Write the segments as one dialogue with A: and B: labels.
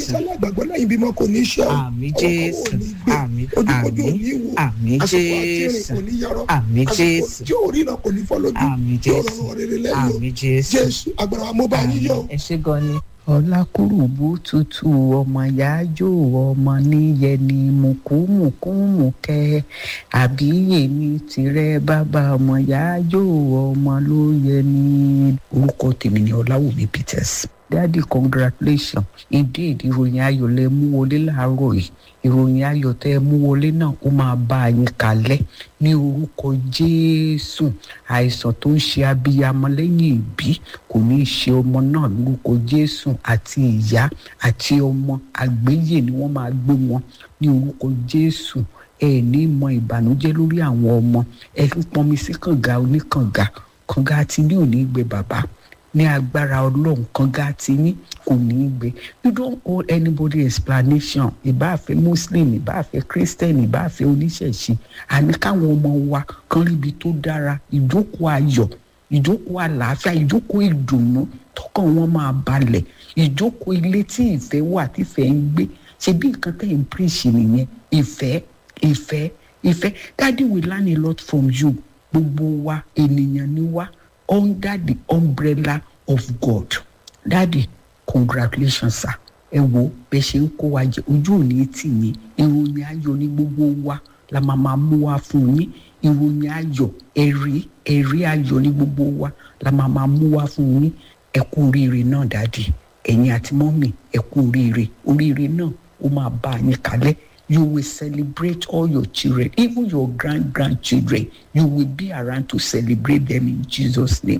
A: sálà gbàgbọ́ lẹ́yìn bímọ kò ní ṣe ọ́
B: àmì
A: ọkọ̀
B: jésù
A: ò ní gbé
B: àmì
A: ojúkojú ò
B: àmì
A: ní wò
B: àmì
A: àsìkò àti rìn
B: jésù
A: kò ní yọrọ
B: àmì
A: àsìkò
B: jésù
A: tí ò rí náà kò ní fọ́ lójú
B: àmì
A: yóò
B: jésù
A: rọrùn rere lẹ́yìn o
B: àmì jésù
A: jésù agbára wa mo bá yín yọ o.
B: ẹ ṣé gan ni.
C: ọlákùrùbù tutù ọmọ yájò ọmọ níyẹni mùkúmùkúmùkẹ àbí èmi tìrẹ bàbá ọmọ yájò ọmọ ló yẹ ní. orúkọ tèmi ni ọláwùmí peters daddy congratulations indeed ìròyìn ayọ̀ lẹ mú wọlé láàárọ̀ yìí ìròyìn ayọ̀ tẹ ẹ mú wọlé náà ó máa bá a yín kalẹ̀ ní orúkọ jésù àìsàn tó ń ṣe abiyamọ lẹ́yìn ìbí kò ní í ṣe ọmọ náà lórúkọ jésù àti ìyá àti ọmọ àgbéyè ni wọ́n máa gbé wọn ní orúkọ jésù ẹ ní mọ ìbànújẹ́ lórí àwọn ọmọ ẹ ń pọnmi sí kànga oníkànga kànga àti ní òní gbé bàbá ní agbára ọlọ́run kànga àti ní kò ní í gbé you don't owe anybody explanation ìbáàfẹ́ muslim ìbáàfẹ́ christian ìbáàfẹ́ oníṣẹ̀ṣe àní káwọn ọmọ wa kan ríbi tó dára ìjókòó ayọ̀ ìjókòó àlàáfíà ìjókòó ìdùnnú tọkàn wọn máa balẹ̀ ìjókòó ilé tí ìfẹ́ wà tífẹ́ ń gbé ṣe bí nǹkan tẹ̀ ń píríṣì nìyẹn ìfẹ́ ìfẹ́ ìfẹ́ daddy we learn a lot from you gbogbo wa ènìyàn ni wá under the umbrella of God daddy congratulations sir ẹ wo bẹ ṣe ń kó wa jẹ ojú òní tì yín ìròyìn ayọ̀ ní gbogbo wa la máa máa mú wa fún yín ìròyìn ayọ̀ ẹ̀rí ẹ̀rí ayọ̀ ní gbogbo wa la máa máa mú wa fún yín ẹ kú oríire náà dáàdì ẹ̀yin àti mọ́mì ẹ kú oríire oríire náà ó máa bá a yín kalẹ̀ you will celebrate all your children even your grand grandchildren you will be around to celebrate them in jesus name.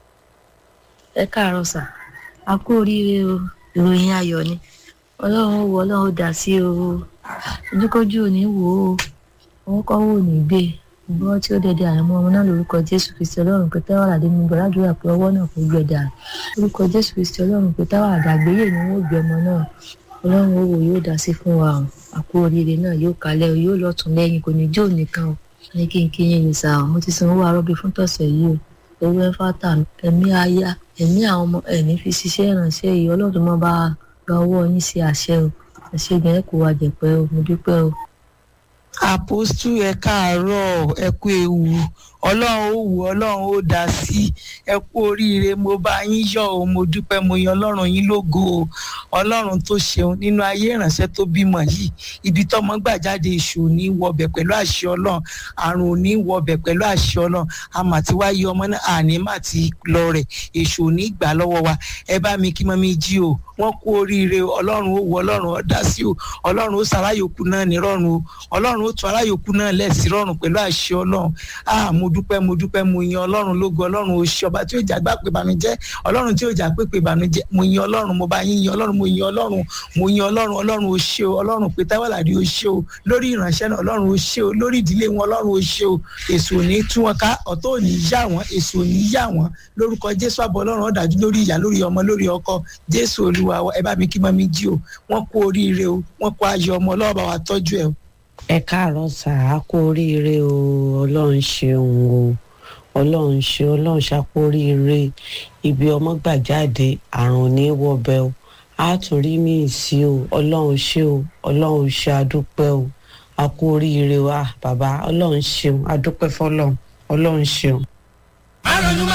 D: ẹ káàárọ̀ sà a kú oríire o ìròyìn ayọ̀ ni ọlọ́run ó wọ ọlọ́run ó dá sí o ojúkójú ò ní wò ó òun kọ́ wò ní gbé gbọ́ tí ó dẹ̀dẹ̀ àrùn ọmọ náà lórúkọ jésù kristi ọlọ́run pé táwọn àdé mi gbọ́ ládùúrà pé ọwọ́ náà kò gbẹ dà lórúkọ jésù kristi ọlọ́run pé táwọn àdàgbéyè ni wọ́n gbé ọmọ náà ọlọ́run ó wò yóò dá sí fún wa o àkú oríire náà yóò kalẹ̀ o yóò lọ́tún lẹ́yìn kò ní jó nìkan o ní kí n kí yín ní sáà mo ti san owó arọ́bí fún tọ̀sẹ̀ yìí o owó ẹ̀fà tà ẹ̀mí aya ẹ̀mí àwọn ọmọ ẹ̀mí fi ṣiṣẹ́ ìrànṣẹ́ yìí ọlọ́run mọ́ bá gba ọwọ́ yín sí àṣẹ o àṣẹ ìgbẹ́ kò wá jẹ̀pẹ́ o mo dúpẹ́ o.
E: àpòstù ẹ káàárọ̀ ẹ kú ewu ọlọ́run ó wù ọlọ́run ó dá sí ẹ kú oríire mo bá yín yọ̀ o mo dúpẹ́ mo yan ọlọ́run yín lógo o ọlọ́run tó ṣeun nínú ayé ìránṣẹ́ tó bímọ yìí ibi tọ́mọ gbà jáde èṣù ò ní wọbẹ̀ pẹ̀lú àṣẹ ọlọ́run àrùn ò ní wọbẹ̀ pẹ̀lú àṣẹ ọlọ́run àmà tí wáyé ọmọ náà àní má ti lọ rẹ̀ èṣù ò ní gbà lọ́wọ́ wa ẹ bá mi kí mọ́ mi jí o wọ́n kú oríire ọlọ́run ó wù ọlọ́run ó dá sí o ọlọ́run ó sàráyòkú náà ní rọrùn o ọlọ́run ó tún aráyòkú náà lẹ́sìn rọrùn pẹ̀lú àṣẹ ọlọ́run ah mo dúpẹ́ mo dúpẹ́ mo yan ọlọ́run lógo ọlọ́run ó ṣe ọba tí ó jà gbà pé ìbànújẹ́ ọlọ́run tí ó jà pé pé ìbànújẹ́ mo yan ọlọ́run mo bá yín yan ọlọ́run mo yan ọlọ́run mo yan ọlọ́run ọlọ́run ó ṣe o ọlọ́run pé táwàlàdì ó ṣe o lórí ìránṣẹ́ náà ọlọ́run ó ṣe o lórí ìdílé wọn ọlọ́run ó ṣe o èso ò ní tú wọn ká ọ̀tọ̀ ò ní yá wọn èso ò ní yá wọn lórúkọ jésù àbọ̀ ọlọ́run ó dájú lórí ìyá lórí ọmọ lórí ọkọ jésù olúwa ẹ bá mi kí mọ́ mi jí o wọ́n kú oríire o wọ́n kú ayọ̀ ọmọ ọlọ́run bá wa tọ́jú ẹ o.
F: ẹ káàárọ̀ sà á kú oríire o ọlọ́run ṣeun o ọlọ́run ṣe ọlọ́run ṣàkóríire ibi ọmọ gbà jáde àrùn ní wọbẹ o á tún rí mí sí o ọlọ́run ṣe o ọlọ́run ṣe àdúpẹ́ o a kú oríire wa bàbá ọlọ́run ṣeun àdúpẹ́ fọlọ́run ọlọ́run ṣeun.
G: má ronú má